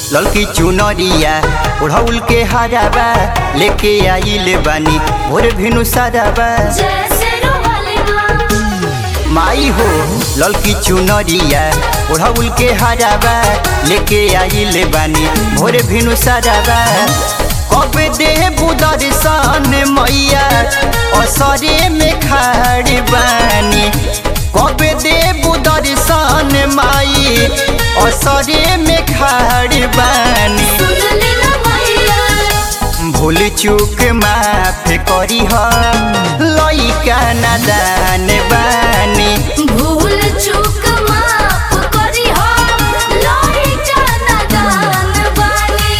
ललकी चुनरिया ओढ़ौल के हराबा लेके आइल बानी भोर भिनु साराबा जैसे रोवाले माँ माई हो ललकी चुनरिया ओढ़ौल के हराबा लेके आइल बानी भोर भिनु साराबा कब दे दर्शन मैया असरे में खाड़ बानी कब दे दर्शन माई असरे में खाड़ बानी सुन लेना मैया भूल चूक माफ करी ह लइका नादान बानी भूल चूक माफ करी हो लइका नादान बानी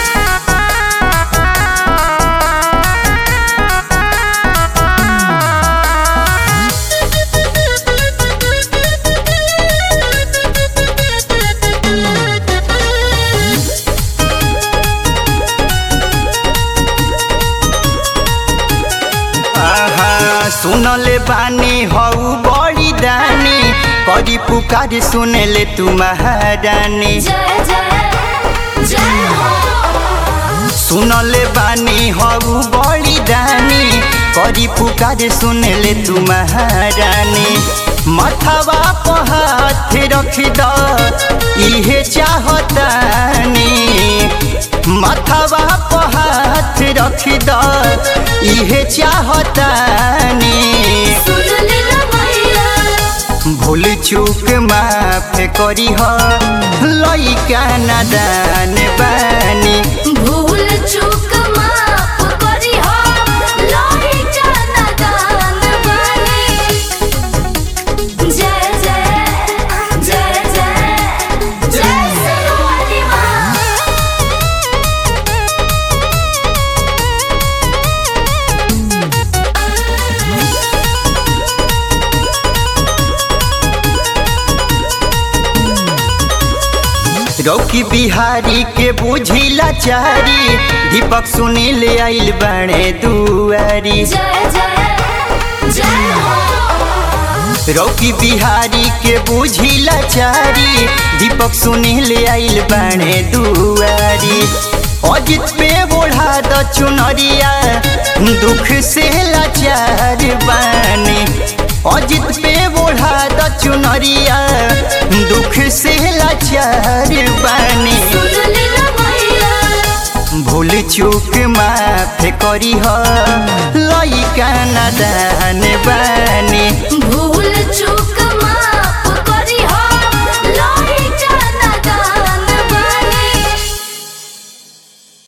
आहा सुनले बानी हऊ बड़ी दानी करी पुकार सुनले तू महारानी जय जय जय हो सुनले बानी हऊ बड़ी दानी करी पुकार सुनले तू महारानी मथवा पर हाथ रख द इहे चाहतानी मथवा पर हाथ रख द इहे चाहतानी सुन लेना मैया भूल चूक माफ करी ह लइका नादान बानी भूल चूक माफ करी हो लइका नादान बानी जय जय जय जय जय सरवाली माँ रौकी बिहारी के बुझिला चारी दीपक सुनील आइल बने दुआरी जय जय जय हो रौकी बिहारी के बुझिला चारी दीपक सुनील आइल बने दुआरी अजित पे बोढ़ा द चुनरिया दुख से लाचार बानी अजित पे बोढ़ा द चुनरिया दुख से लाचार बानी सुन लेना मैया भूल चूक माफ करी ह लइका नादान बानी